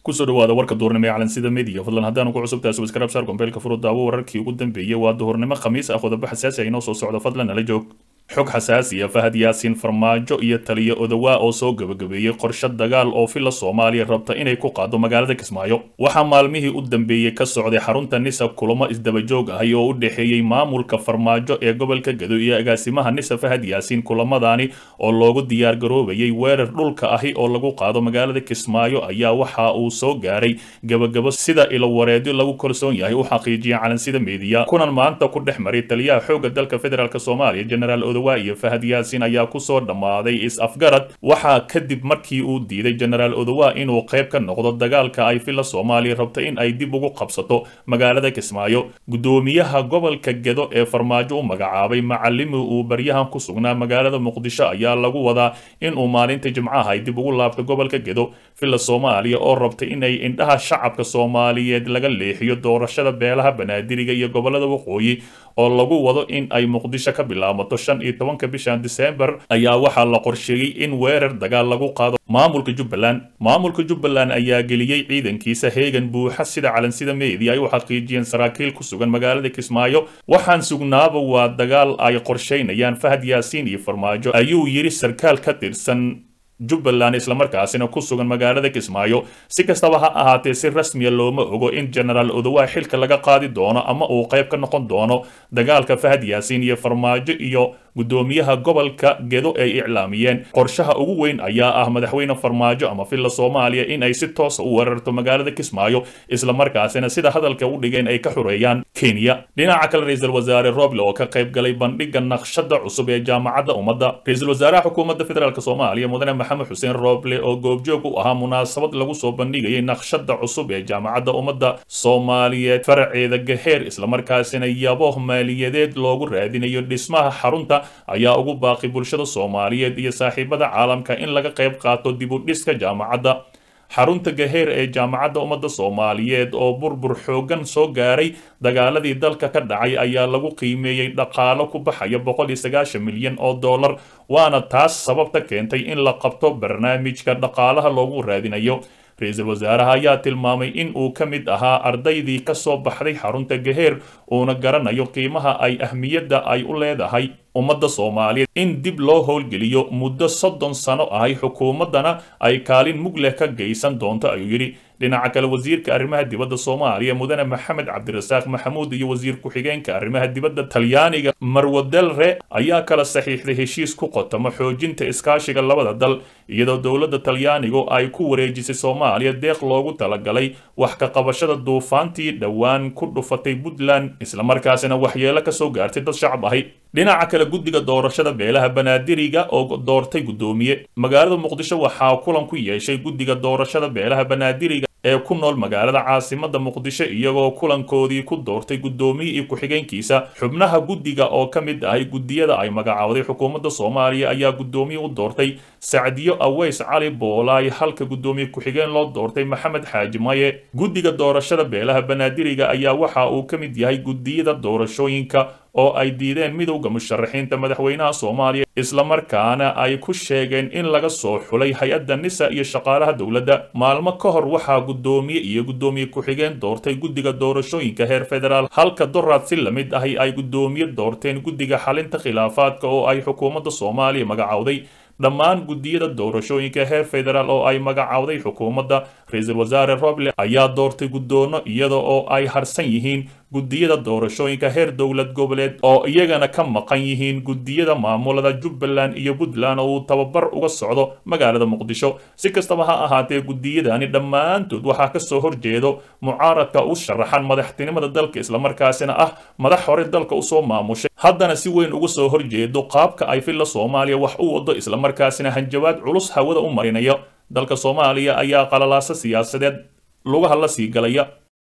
kusoo dhawaada warka duurnimo ee calansida media fadlan haddaanu ku cusubtahay subscribe saar gombeelka furu daawo wararkii ugu dambeeyey waa duhurnimo khamiis ah qodobo xasaasi ah inoo soo socdo fadlan nala joog xog xasaasi ah fahad yaasiin farmaajo iyo taliyo odawaa oo soo gabagabeeyey qorshe dagaal oo fila soomaaliya rabta inay ku qaado magaalada kismaayo waxaa maalmihii u dambeeyey ka socday xarunta nisa kulamo isdabajoog ahay oo u dhexeeyey maamulka farmaajo ee gobolka gado iyo agaasimaha nisa fahad yaasiin kulamadaani oo loogu diyaar garoobayay weerar dhulka ahi oo lagu qaado magaalada kismaayo ayaa waxa uu soo gaaray gabagabo sida ilowareedyo lagu kalsoon yahay u xaqiijiyay calansida meediya kunan maanta ku dhex maray taliyaha xoogga dalka federaalk soomaaliya generaal odawa iyo fahad yaasiin ayaa kusoo dhammaaday is-afgarad waxaa kadib markii uu diiday generaal odawa inuu qayb ka noqdo dagaalka ay fila soomaaliya rabta in ay dib ugu qabsato magaalada kismaayo gudoomiyaha gobolka gedo ee farmaajo u magacaabay macalimi uu baryahan ku sugnaa magaalada muqdisho ayaa lagu wadaa inuu maalinta jimcaha ay dib ugu laabto gobolka gedo fila soomaaliya oo rabta inay indhaha shacabka soomaaliyeed laga leexiyo doorashada beelaha banaadiriga iyo gobolada waqooyi oo lagu wado in ay muqdisho ka bilaabato shan iyo tobanka bishan disembar ayaa waxaa la qorsheeyey in weerar dagaal lagu qaado maamulka jubbaland maamulka jubbaland ayaa geliyey ciidankiisa heegan buuxa sida calansida meedi ay u xaqiijiyeen saraakiil ku sugan magaalada kismaayo waxaan sugnaaba waa dagaal ay qorshaynayaan fahad yaasiin iyo farmaajo ayuu yidhi sarkaal ka tirsan jubbaland islamarkaasina ku sugan magaalada kismaayo si kastaba ha ahaatee si rasmiya looma ogo in genaraal odawa xilka laga qaadi doono ama uu qayb ka noqon doono dagaalka fahad yaasiin iyo farmaajo iyo gudoomiyaha gobolka gedo ay iclaamiyeen qorshaha ugu weyn ayaa ah madaxweyne farmaajo ama filla soomaaliya in ay si toosa u weerarto magaalada kismaayo islamarkaasina sida hadalka u dhigeen ay ka xureeyaan kenya dhinaca kale ra-iisul wasaare roble oo ka qayb galay bandhiga naqshada cusub ee jaamacadda ummadda ra-iisul wasaaraha xukuumadda federaalk soomaaliya mudane maxamed xuseen roble oo goobjoog u ahaa munaasabad lagu soo bandhigayay naqshada cusub ee jaamacadda ummadda soomaaliyeed faraceeda gaheer islamarkaasina yabo maaliyadeed loogu raadinayo dhismaha xarunta ayaa ugu baaqi bulshada soomaaliyeed iyo saaxiibada caalamka in laga qayb qaato dib u dhiska jaamacadda xarunta gaheer ee jaamacadda ummadda soomaaliyeed oo burbur xooggan soo gaaray dagaaladii dalka ka dhacay ayaa lagu qiimeeyey dhaqaalo ku baxaya boqol iyo sagaashan milyan oo dollar waana taas sababta keentay in la qabto barnaamijka dhaqaalaha loogu raadinayo ra-iisul wasaaraha ayaa tilmaamay in uu ka mid ahaa ardaydii ka soo baxday xarunta gaheer uuna garanayo qiimaha ay ahmiyadda ay u leedahay ummadda soomaaliyeed in dib loo howlgeliyo muddo soddon sano ahay xukuumaddana ay kaalin mug leh ka geysan doonto ayuu yidhi dhinaca kale wasiirka arrimaha dibadda soomaaliya mudane maxamed cabdirasaaq maxamuud iyo wasiir ku-xigeenka arrimaha dibadda talyaaniga marwadelre ayaa kala saxiixday heshiis ku qotamo xoojinta iskaashiga labada dal iyadoo dowladda talyaanigu ay ku wareejisay soomaaliya deeq loogu talagalay wax ka qabashada duufaantii dhowaan ku dhufatay puntland islamarkaasina waxyeelo ka soo gaartay dad shacab ahi dhinaca kale guddiga doorashada beelaha banaadiriga oo doortay guddoomiye magaalada muqdisho waxaa kulan ku yeeshay guddiga doorashada beelaha banaadiriga ee ku nool magaalada caasimada muqdisho iyagoo kulankoodii ku doortay guddoomiye iyo ku-xigeenkiisa xubnaha guddiga oo ka mid ahay guddiyada ay magacowday xukuumadda soomaaliya ayaa guddoomiye u doortay sacdiyo aweys cali boolaay halka guddoomiye ku-xigeen loo doortay maxamed xaaji maye guddiga doorashada beelaha banaadiriga ayaa waxa uu ka mid yahay guddiyada doorashooyinka oo ay diideen midowda musharaxiinta madaxweynaha soomaaliya islamarkaana ay ku sheegeen in laga soo xulay hay-adda nisa iyo shaqaalaha dowladda maalmo ka hor waxaa guddoomiye iyo guddoomiye ku-xigeen doortay guddiga doorashooyinka heer federaal halka doraad si lamid ahi ay guddoomiye doorteen guddiga xalinta khilaafaadka oo ay xukuumadda soomaaliya magacowday dhammaan guddiyada doorashooyinka heer federaal oo ay magacowday xukuumadda ra-iisul wasaare roble ayaa doortay guddoono iyada oo ay harsan yihiin guddiyada doorashooyinka heer dowlad goboleed oo iyagana ka maqan yihiin guddiyada maamulada jubbaland iyo puntland oo uu tababar uga socdo magaalada muqdisho si kastaba ha ahaatee guddiyadani dhammaantood waxaa ka soo horjeedo mucaaradka u sharaxan madaxtinimada dalka islamarkaasina ah madax hore dalka usoo maamushay haddana si weyn uga soo horjeedo qaabka ay filla soomaaliya wax u wado islamarkaasina hanjabaad culus hawada u marinaya dalka soomaaliya ayaa qalalaasa siyaasadeed lugaha la sii galaya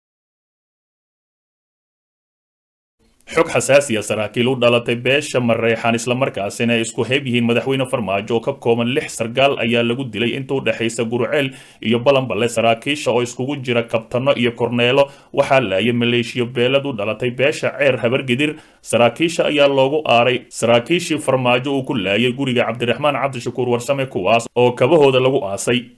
xog xasaasiya saraakiil u dhalatay beesha mareexaan islamarkaasina ay isku heeb yihiin madaxweyne farmaajo oo ka kooban lix sargaal ayaa lagu dilay inta u dhexaysa guruceel iyo balanballe saraakiisha oo iskugu jira kabtano iyo korneelo waxaa laayay maleeshiyo beelad u dhalatay beesha ceer habargedir saraakiisha ayaa loogu aaray saraakiishii farmaajo uu ku laayay guriga cabdiraxmaan cabdishakuur warsame kuwaas oo kabahooda lagu aasay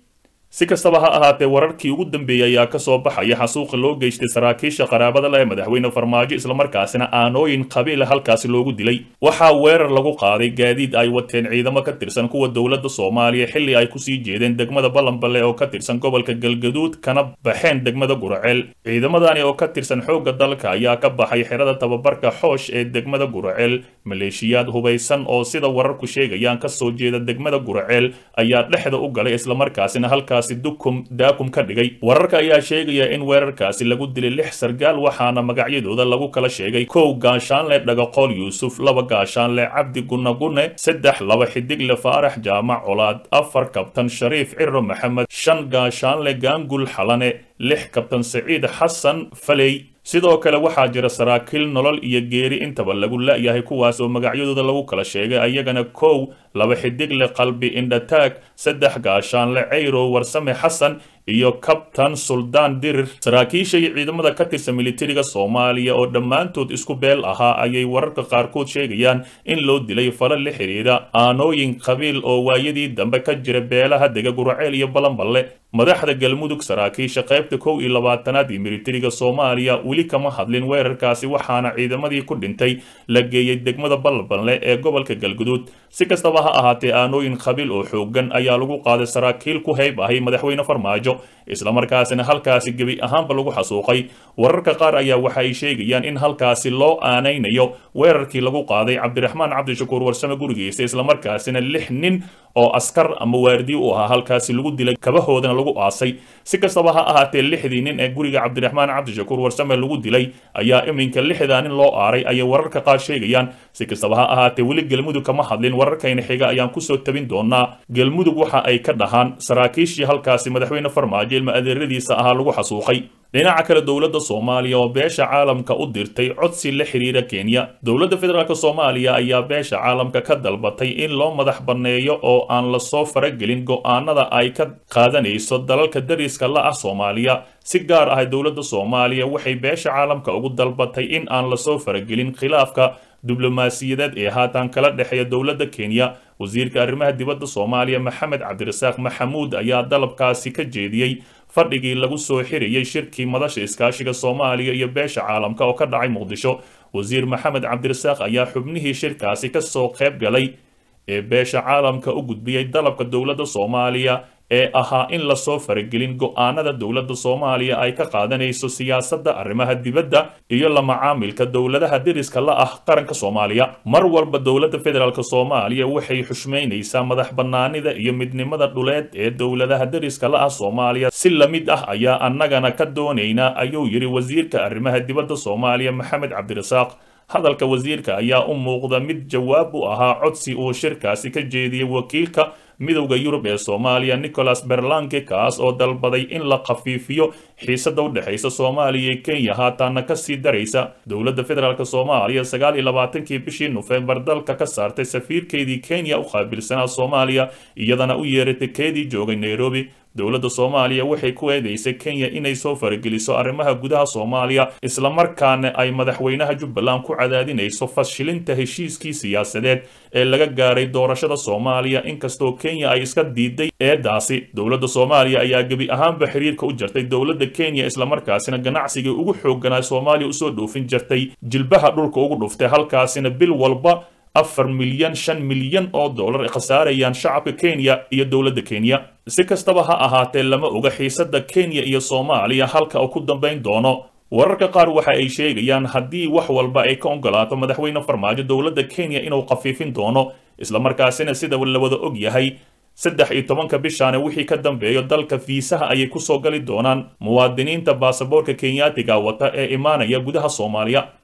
si kastaba ha ahaatee wararkii ugu dambeeyey ayaa ka soo baxaya xasuuqa loo geystay saraakiisha qaraabada leh ee madaxweyne farmaajo islamarkaasina aanooyin qabiila halkaasi loogu dilay waxaa weerar lagu qaaday gaadiid ay wateen ciidamo ka tirsan kuwa dowladda soomaaliya xilli ay kusii jeedeen degmada ballanballe oo ka tirsan gobolka galgaduud kana baxeen degmada guraceel ciidamadani oo ka tirsan xoogga dalka ayaa ka baxay xerada tababarka xoosh ee degmada guraceel maleeshiyaad hubaysan oo sida wararku sheegayaan kasoo jeeda degmada guraceel ayaa dhexda u galay islamarkaasina halkaasi dukum daakum ka dhigay wararka ayaa sheegaya in weerarkaasi lagu dilay lix sargaal waxaana magacyadooda lagu kala sheegay kow gaashaanle dhagaqool yuusuf laba gaashaanle cabdi gunagune saddex laba xidigle faarax jaamac colaad afar kabtan shariif ciro maxamed shan gaashaanle gaangul xalane lix kabtan saciid xasan faley sidoo kale waxaa jira saraakiil nolol iyo geeri intaba lagu la'yahay kuwaas oo magacyadooda lagu kala sheegay ayagana kow laba xidigle qalbi indhataag saddex gaashaanle cayrow warsame xasan iyo kabtan suldaan dirir saraakiisha iyo ciidamada ka tirsan militariga soomaaliya oo dhammaantood isku beel ahaa ayay wararka qaarkood sheegayaan in loo dilay fala la xidhiidha aanooyin qabiil oo waayadii dambe ka jira beelaha dega guraceel iyo balanballe madaxda galmudug saraakiisha qaybta kow iyo labaatanaad iyo militariga soomaaliya weli kama hadlin weerarkaasi waxaana ciidamadii ku dhintay la geeyey degmada balanballe ee gobolka galguduud si kastaba ha ahaatee aanooyin qabiil oo xoogan ayaa lagu qaaday saraakiil ku hayb ahay madaxweyne farmaajo islamarkaasina halkaasi gebi ahaanba lagu xasuuqay wararka qaar ayaa waxa ay sheegayaan in halkaasi loo aanaynayo weerarkii lagu qaaday cabdiraxmaan cabdishakuur warsame gurigiisa islamarkaasina lix nin oo askar ama waardi u ahaa halkaasi lagu dilay kabahoodana lagu aasay si kastaba ha ahaatee lixdii nin ee guriga cabdiraxmaan cabdishakuur warsame lagu dilay ayaa iminka lixdaa nin loo aaray ayay wararka qaar sheegayaan si kastaba ha ahaatee weli galmudug kama hadlin wararkayna xiga ayaan kusoo tabin doonaa galmudug waxa ay ka dhahaan saraakiishii halkaasi madaxweyne farmaajo ilma adeeradiisa ahaa lagu xasuuqay dhinaca kale dowladda soomaaliya oo beesha caalamka u dirtay codsi la xiriira kenya dowladda federaalk soomaaliya ayaa beesha caalamka ka dalbatay in loo madax banneeyo oo aan lasoo faragelin go'aanada ay ka qaadanayso dalalka dariska la ah soomaaliya si gaar ah dowladda soomaaliya waxay beesha caalamka ugu dalbatay in aan lasoo faragelin khilaafka diblomaasiyadeed ee haatan kala dhexeeya dowladda kenya wasiirka arrimaha dibadda soomaaliya maxamed cabdirasaaq maxamuud ayaa dalabkaasi ka jeediyey fadhigii lagu soo xirayay shirkii madasha iskaashiga soomaaliya iyo beesha caalamka oo ka dhacay muqdisho wasiir maxamed cabdirasaaq ayaa xubnihii shirkaasi ka soo qayb galay ee beesha caalamka u gudbiyey dalabka dowladda soomaaliya ee ahaa in lasoo faragelin go'aanada dowladda soomaaliya ay ka qaadanayso siyaasadda arrimaha dibadda iyo la macaamilka dowladaha deriska la ah qaranka soomaaliya mar walba dowladda federaalk soomaaliya waxay xushmaynaysaa madax bannaanida iyo midnimada dhuleed ee dowladaha deriska la ah soomaaliya si la mid ah ayaa annagana ka doonaynaa ayuu yidhi wasiirka arrimaha dibadda soomaaliya maxamed cabdirasaaq hadalka wasiirka ayaa u muuqda mid jawaab u ahaa codsi uu shirkaasi ka jeediyey wakiilka midowda yurub ee soomaaliya nicholas berlanke kaas oo dalbaday in la khafiifiyo xiisada u dhexaysa soomaaliya iyo kenya haataana kasii daraysa dowladda federaalk soomaaliya sagaal iyo labaatankii bishii nofembar dalka ka saartay safiirkeedii kenya u qaabilsanaa soomaaliya iyadana u yeeratay keedii joogay nairobi dowladda soomaaliya waxay ku eedeysay kenya inay soo farageliso arrimaha gudaha soomaaliya islamarkaana ay madaxweynaha jubbaland ku cadaadinayso fashilinta heshiiskii siyaasadeed ee laga gaaray doorashada soomaaliya inkastoo kenya ay iska diiday eedaasi dowladda soomaaliya ayaa gebi ahaanba xiriirka u jartay dowladda kenya islamarkaasina ganacsigii ugu xoogganaa soomaaliya usoo dhoofin jirtay jilbaha dhulka ugu dhuftay halkaasina bil walba afar milyan shan milyan oo dollar ay khasaarayaan shacabka kenya iyo dowladda kenya si kastaba ha ahaatee lama oga xiisada kenya iyo soomaaliya halka uu ku dambayn doono wararka qaar waxa ay sheegayaan haddii wax walba ay ka ogolaato madaxweyne farmaajo dowladda kenya inuu khafiifin doono islamarkaasina sida la wada og yahay saddex iyo tobanka bishaana wixii ka dambeeyo dalka fiisaha ayay kusoo gali doonaan muwaadiniinta baasaboorka kenyaatiga wata ee imaanaya gudaha soomaaliya